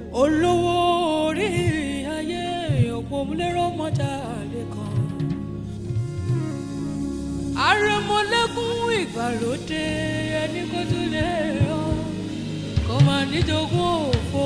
olówó orí ayé òpómúlérò mọ́jà lè kàn. àrẹ̀mọ́lẹ́kùn ìgbàlódé ẹni kó tún lè rọ kó máa níjogún òfo.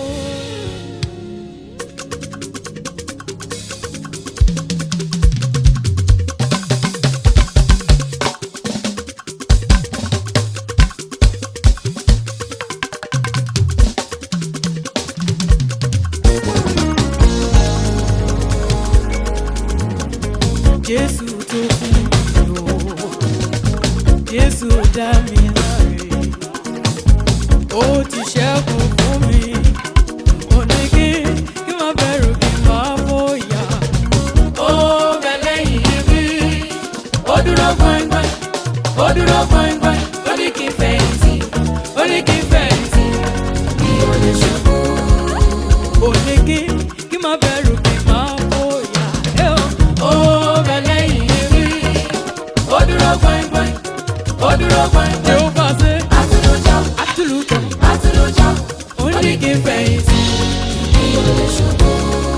jésù tó kú mi o jésù dá mi láre ó ti ṣẹ́kù fún mi ó ní kí kí má bẹ̀rù kí má bóyá ó bẹ lẹ́yìn mi ó dúró gbọ̀ngbọ̀n ó dúró gbọ̀ngbọ̀n ó ní kí n fẹ̀yìntì ó ní kí n fẹ̀yìntì mi ò lè ṣubú ó ní kí kí má bẹ̀rù kí má bóyá ẹ ó ó bẹ lẹ́yìn mi ó dúró gbọ̀ngbọ̀n ó dúró gbọ̀ngbọ̀n tí ó bá ṣe Àtúlójọ́, àtúlùkọ́ àtúlójọ́, ó ní kí n fẹ̀yìntì. mi ò lè ṣubú.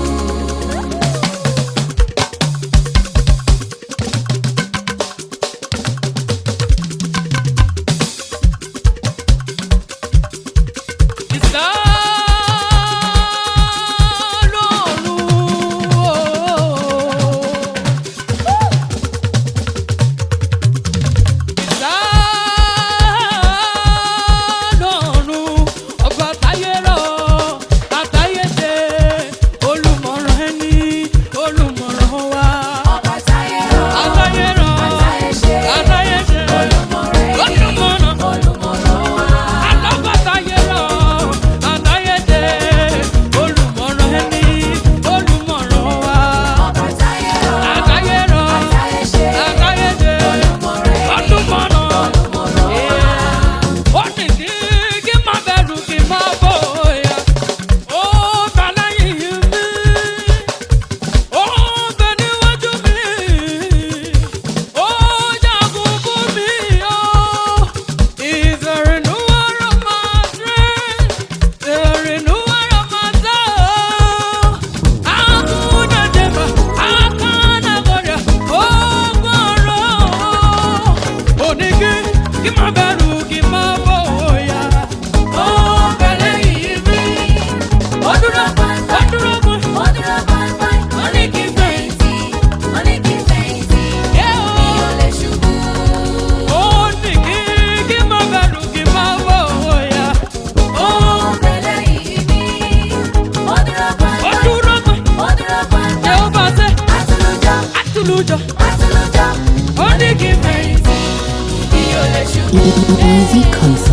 Ọba táyé rọ̀, àtayé ṣe, olùmọ̀rẹ́ ni, olùmọ̀ràn wa. Ọba táyé rọ̀, àtayé ṣe, olùmọ̀rẹ́ ni, olùmọ̀ràn wa. ó ní kí kí má bẹ̀rù kí má bóyá ó ta lẹ́yìn mi ó bẹ níwájú mi ó jagun fún mi ó is a renewal of my strength a renewal of my soul akuna jeba akana goria ó gbọ́rọ̀ ó ní kí kí má bẹ̀rù kí má bóyá ó bẹ lẹ́yìn mi ó dúró ó dúró fún mi. Ó dúró gbọ̀ngbọ̀n, ó ní kí n fẹ̀yìntì, ó ní kí n fẹ̀yìntì, mi ò lè ṣubú. Ó ní kí kí má bẹ̀rù kí má bóyá. Ó Ó bẹ lẹ́yìn mi, ó dúró ó gbọ̀ngbọ̀n, dúró pé ó dúró gbọ̀ngbọ̀n. ṣé ó bá ṣe Àtúlójọ́, àtúlùjọ. àtúlójọ́, Ó ní kí fẹ̀yìntì. mi ò lè ṣubú. Easy Concert.